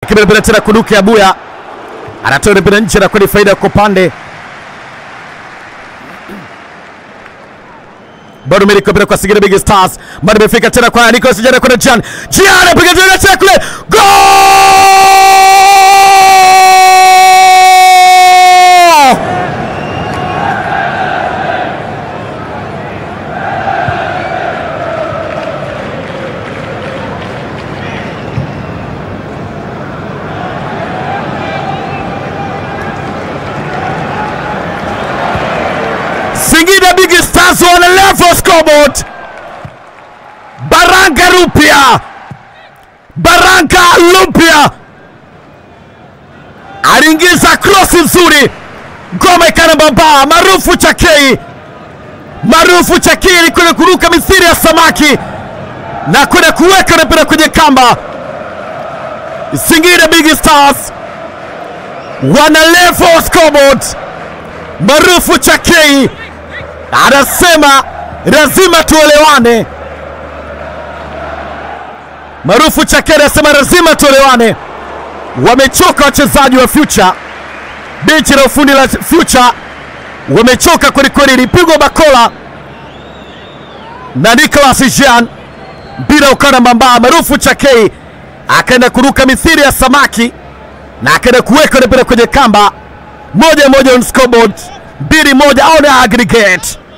lakini mpira tena kuduke Abuya anatoa mpira nje na kwani faida kwa upande bado miliki mpira kwa Singida Big Stars, bado imefika tena kwa Nicolas Jana kwenda Jan Jan apiga tena tena kule goal! Singida Big Stars wana level scoreboard. Baraka Rupia, Baraka Lupia aliingiza cross nzuri, ngoma ikanabamba. Maarufu Chakei, maarufu Chakei kule kuruka misiri ya samaki na kwenda kuweka mpira kwenye kamba. Singida Big Stars wana level scoreboard. Maarufu Chakei anasema lazima tuelewane. Maarufu Chakei anasema lazima tuelewane. Wamechoka wachezaji wa Future, benchi la ufundi la Future wamechoka kwelikweli. Ilipigwa bakola na Nicolas Jean, mpira ukana mbamba. Maarufu Chakei akaenda kuruka mithiri ya samaki na akaenda kuweka mpira kwenye kamba. Moja moja on scoreboard, mbili moja on aggregate.